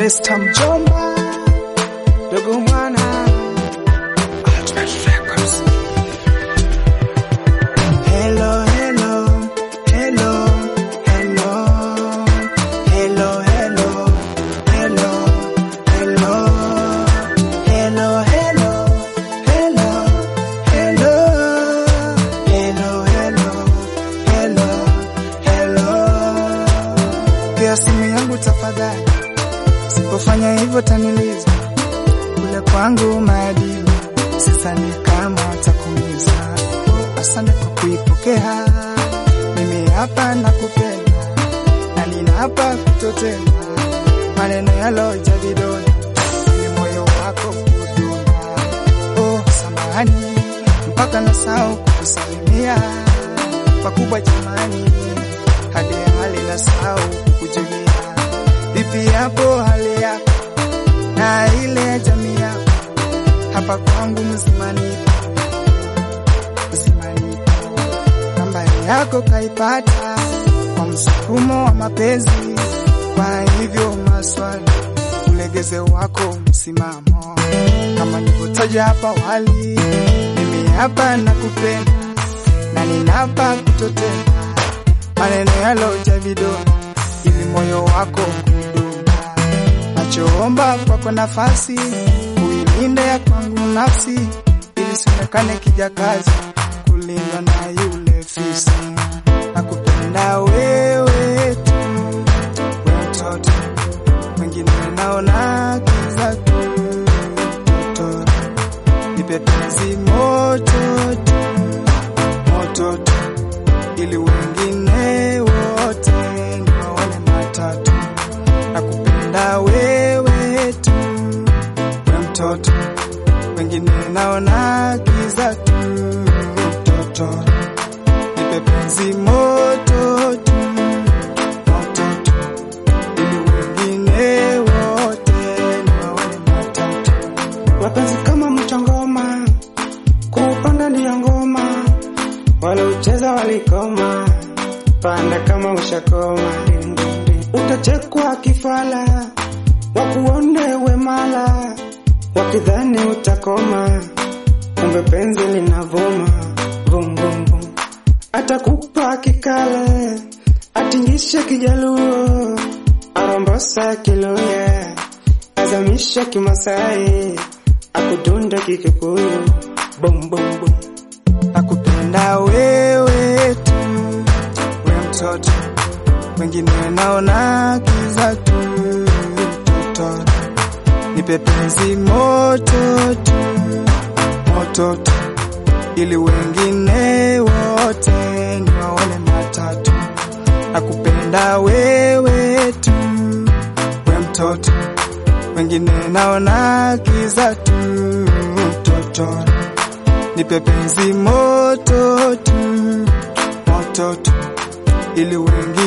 Lesta mjomba dogo mwana Ultimate Records. Hello, hello, hello, hello, hello, hello, hello, hello, hello, hello, hello, hello, hello, hello, hello, hello. Pia simu yangu tafadhali, sipofanya hivyo taniliza kule kwangu maadili, sidhani kama watakumiza. Asante kwa kuipokea, mimi hapa nakupenda na nina hapa kutotenda maneno yaloja vidonda ili moyo wako kudunda. Oh, samahani mpaka nasahau kukusalimia pakubwa jamani, hadi hali nasahau kukujulia. Vipi hapo hali yako na ile ya jamii yako? Hapa kwangu mzimani mzimani, nambari yako kaipata kwa msukumo wa mapenzi. Kwa hivyo maswali, ulegeze wako msimamo, kama nilivyotaja hapa awali, mimi hapa nakupenda na ninapa kutotenda maneno yaloja vidonda ili moyo wako kudunda. Nachoomba kwako nafasi uilinde ya kwangu nafsi, ili sionekane kijakazi kulindwa na yule fisi. Nakupenda wewe tu, we mtoto, wengine naona kiza tu. Mtoto nipe penzi moto tu, moto tu, ili wengine wote niwaone matatu. Nakupenda wewe tu, we mtoto, wengine naona kiza tu. Mtoto nipe penzi moto tu, moto tu, ili wengine wote niwaone matatu. Wapenzi kama mchongoma, kuupanda ndiyo ngoma, waloucheza walikoma, panda kama ushakoma, utachekwa kifala, wakuone wemala, wakidhani utakoma, kumbe penzi linavuma, vum vum vum, atakupa kikale, atingishe kijaluo, arombosa kiluya, azamisha kimasai, akudunda kikikuyu, bum bum bum. nakupenda wewe tu, we mtoto, wengine naona kiza tu. Mtoto nipe penzi moto tu, moto tu, ili wengine wote niwaone matatu. Nakupenda wewe tu, we mtoto, wengine naona kiza tu. Mtoto nipe penzi moto tu, moto tu, ili wengi